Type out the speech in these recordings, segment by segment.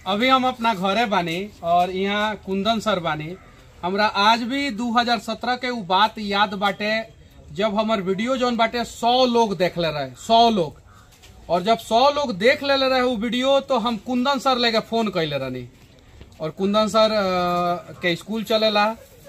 अभी हम अपना घरे बानी और यहाँ कुंदन सर बानी हमरा आज भी 2017 के उ बात याद बाटे जब हमर वीडियो जौन बाटे 100 लोग देख ले रहे 100 लोग और जब 100 लोग देख ले रहे उ वीडियो तो हम कुंदन सर लेके फोन कैले रहनी और कुंदन सर अ, के स्कूल चलेला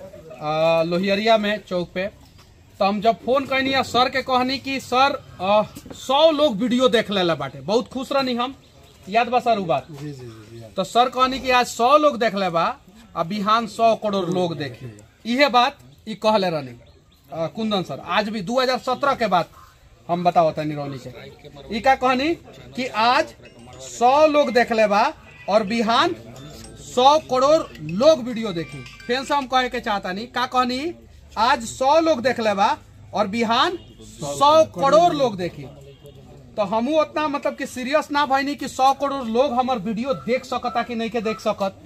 अ, लोहियरिया में चौक पे तो हम जब फोन कैनी आ सर के कहनी कि सर सौ लोग वीडियो देख लेला बाटे बहुत खुश रहनी हम याद बा सर उ बात जी जी जी जी तो सर कहनी कि आज सौ लोग देख ले बा आ बिहान सौ करोड़ लोग देखे इहे बात ई कहले रहनी अ, कुंदन सर आज भी 2017 के बात हम बताओ तनी रोनी से ई का कहनी कि आज सौ लोग देख ले बा और बिहान सौ करोड़ लोग वीडियो देखी फिर से हम कहे के चाहता नहीं का कहनी आज सौ लोग देख ले बा और बिहान सौ करोड़ लोग देखी तो हमू उतना मतलब कि सीरियस ना भइनी कि सौ करोड़ लोग हमार वीडियो देख सकता कि नहीं के देख सकत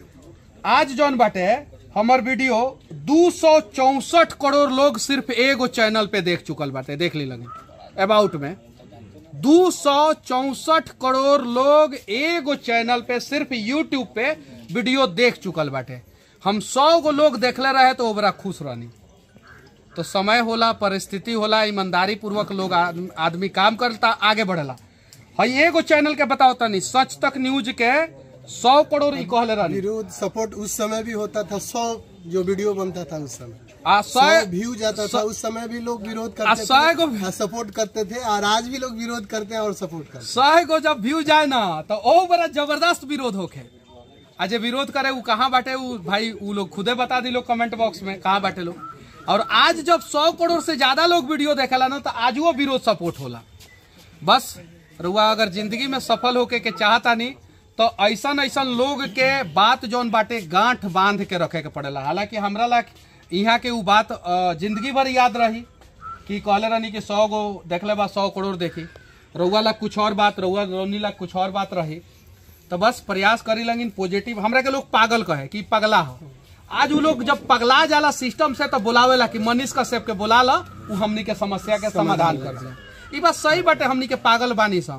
आज जौन बाटे हमर वीडियो दू सौ चौसठ करोड़ लोग सिर्फ एगो चैनल पे देख चुकल बाटे देख ली लगे अबाउट में दू सौ चौसठ करोड़ लोग एगो चैनल पे सिर्फ यूट्यूब पे वीडियो देख चुकल बाटे हम सौ गो लोग देखले रहे तो ओबरा खुश रहनी तो समय होला परिस्थिति होला ईमानदारी पूर्वक लोग आद- आदमी काम करता आगे बढ़ेला हई एगो चैनल के बताओ तनी सच तक न्यूज के सौ करोड़ ई कहले रहनी विरोध सपोर्ट उस समय भी होता था सौ जो वीडियो बनता था उस समय आ सौ सौ व्यू जाता था उस समय भी लोग विरोध आ करते सौ गो- थे सपोर्ट करते थे और आज भी लोग विरोध करते हैं और सपोर्ट करते सौ गो जब व्यू जाए ना तो ओ बड़ा जबरदस्त विरोध होखे आ जे विरोध करे उ कहाँ बाटे उ भाई उ लोग खुदे बता दी लोग कमेंट बॉक्स में कहाँ बाटे लोग और आज जब सौ करोड़ से ज्यादा लोग वीडियो देखेला ना तो आज वो विरोध सपोर्ट होला बस रुआ अगर जिंदगी में सफल होके के चाहता नहीं तो ऐसन ऐसन लोग के बात जौन बाटे गांठ बांध के रखे के पड़ेला हालांकि हमरा ला यहाँ के उ बात अ, जिंदगी भर याद रही कि कहले रहनी कि सौ गो देखले बा सौ करोड़ देखी रउआ ला कुछ और बात रउआ रोनी ला कुछ और बात रही तो बस प्रयास करी लगिन पॉजिटिव हमरा के लोग पागल कहे कि पगला हो आज उ लोग जब पगला जाला सिस्टम से तो बुलावेला कि मनीष कश्यप के बुला ला उ हमनी के समस्या के समाधान कर दे ई बात सही बाटे हमनी के पागल बानी संग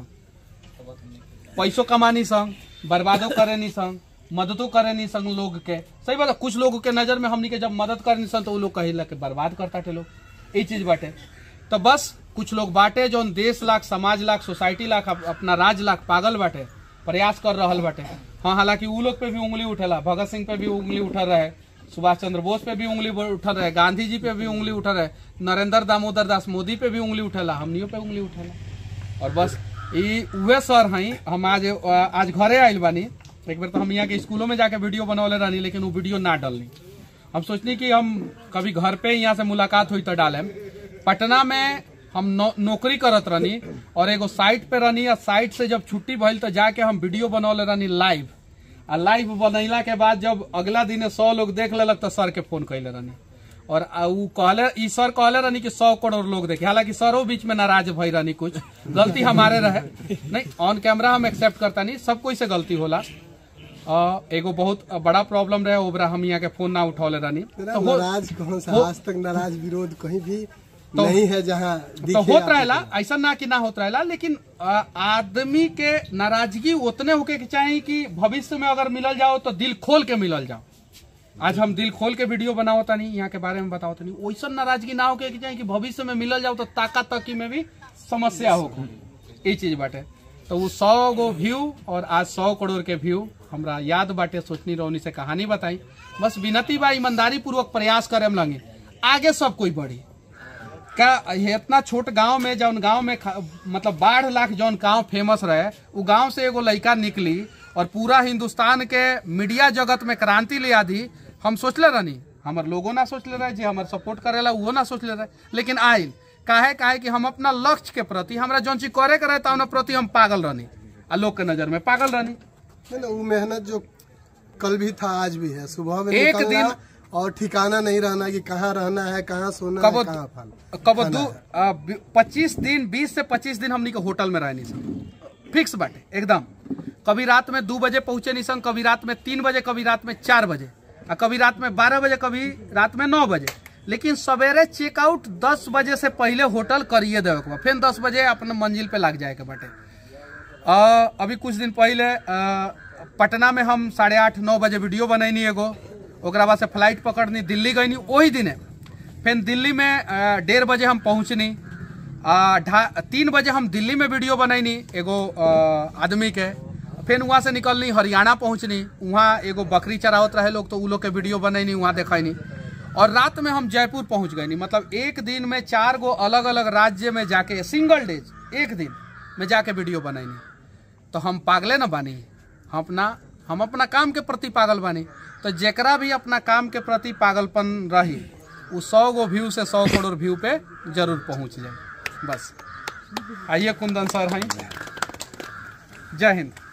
पैसो कमानी संग बर्बादो करेनी संग मददो करेनी संग लोग के सही बात है, कुछ लोगों के नजर में हमनी के जब मदद करनी संग तो उ लोग कहिला के बर्बाद करता थे लोग ये चीज बाटे तो बस कुछ लोग बाटे जो देश लाख समाज लाख सोसाइटी लाख अप- अपना राज लाख पागल बाटे प्रयास कर रहल बाटे हाँ हालांकि उ लोग पे भी उंगली उठेला भगत सिंह पे भी उंगली उठल रहे सुभाष चंद्र बोस पे भी उंगली उठल रहे गांधी जी पे भी उंगली उठल रहे नरेंद्र दामोदर दास मोदी पे भी उंगली उठेला हमनियों पे उंगली उठेला और बस ई उहे सर हई हम आज आज घरे आइल बानी एक बार तो हम यहाँ के स्कूलों में जाके वीडियो बनौले रहनी लेकिन वो वीडियो ना डलनी हम सोचनी कि हम कभी घर पे यहाँ से मुलाकात हुई तो डालेम पटना में हम नौ, नौकरी करत रहनी और एगो साइट पे रहनी आ साइट से जब छुट्टी भइल तो जाके हम वीडियो बनौले रहनी लाइव आ लाइव बनैला के बाद जब अगला दिन सौ लोग देख लेलक तो सर के फोन कैले रहनी और आ उ कहले ई सर कहले रहनी कि सौ करोड़ लोग देखे हालांकि सरो बीच में नाराज भई रहनी कुछ गलती हमारे रहे नहीं ऑन कैमरा हम एक्सेप्ट करता नहीं सब कोई से गलती होला आ, एगो बहुत बड़ा प्रॉब्लम रहे ओबरा हम यहाँ के फोन ना उठौले रहनी थे तो हो- नाराज कौन सा हो- आज तक नाराज विरोध कहीं भी तो- नहीं है जहाँ तो दिखे होत आपको। रहेला ऐसा ना कि ना होत रहेला लेकिन आ, आदमी के नाराजगी उतने होके के चाहिए कि भविष्य में अगर मिलल जाओ तो दिल खोल के मिलल जाओ आज हम दिल खोल के वीडियो बनाओ तनी यहाँ के बारे में बताओ तनी वैसा नाराजगी ना होके के चाहिए कि भविष्य में मिलल जाओ तो ताका तकी में भी समस्या हो ये चीज बाटे तो वो सौ गो व्यू और आज सौ करोड़ के व्यू हमरा याद बाटे सोचनी रौनी से कहानी बताई बस विनती बा ईमानदारी पूर्वक प्रयास करे लगे आगे सब कोई बढ़ी का ये इतना छोट गांव में जौन गांव में खा- मतलब बाढ़ लाख जौन गांव फेमस रहे उ गांव से एगो लड़का निकली और पूरा हिंदुस्तान के मीडिया जगत में क्रांति ले आदी हम सोचले रहनी हमर लोगों ना सोचले रहे जे हमर सपोर्ट करेला उहो ना सोचले रहे लेकिन आइल काहे काहे कि हम अपना लक्ष्य के प्रति हमरा जौन चीज करे के रहे ता प्रति हम पागल रहनी आ लोग के नजर में पागल रहनी नहीं, नहीं, वो मेहनत जो कल भी था आज भी है सुबह में एक निकलना दिन- और ठिकाना नहीं रहना कि कहाँ रहना है कहाँ सोना कबो है कहाँ फल कबो दू पच्चीस दिन बीस से पच्चीस दिन हमनी के होटल में रहनी सन फिक्स बाटे एकदम कभी रात में दो बजे पहुंचे नहीं सन कभी रात में तीन बजे कभी रात में चार बजे आ कभी रात में बारह बजे कभी रात में नौ बजे लेकिन सवेरे चेकआउट दस बजे से पहले होटल करिए देवे के बा फिर दस बजे अपने मंजिल पे लग जाए के बाटे अ, अभी कुछ दिन पहले अ, पटना में हम साढ़े आठ नौ बजे वीडियो बनैनी एगो ओकरा बाद से फ्लाइट पकड़नी दिल्ली गईनी वही दिने फिर दिल्ली में अ, डेढ़ बजे हम पहुँचनी आ, ढा- तीन बजे हम दिल्ली में वीडियो बनैनी एगो अ, आदमी के फिर वहाँ से निकलनी हरियाणा पहुँचनी वहाँ एगो बकरी चरावत रहे लोग तो उ लोग के वीडियो बनैनी वहाँ देखैनी और रात में हम जयपुर पहुँच गईनी मतलब एक दिन में चार गो अलग अलग राज्य में जाके सिंगल डेज एक दिन में जाके वीडियो बनैनी तो हम पागले न बानी हम अपना हम अपना काम के प्रति पागल बानी तो जेकरा भी अपना काम के प्रति पागलपन रही वो सौ गो व्यू से सौ करोड़ व्यू पे जरूर पहुंच जाए बस आइए कुंदन सर हैं जय हिंद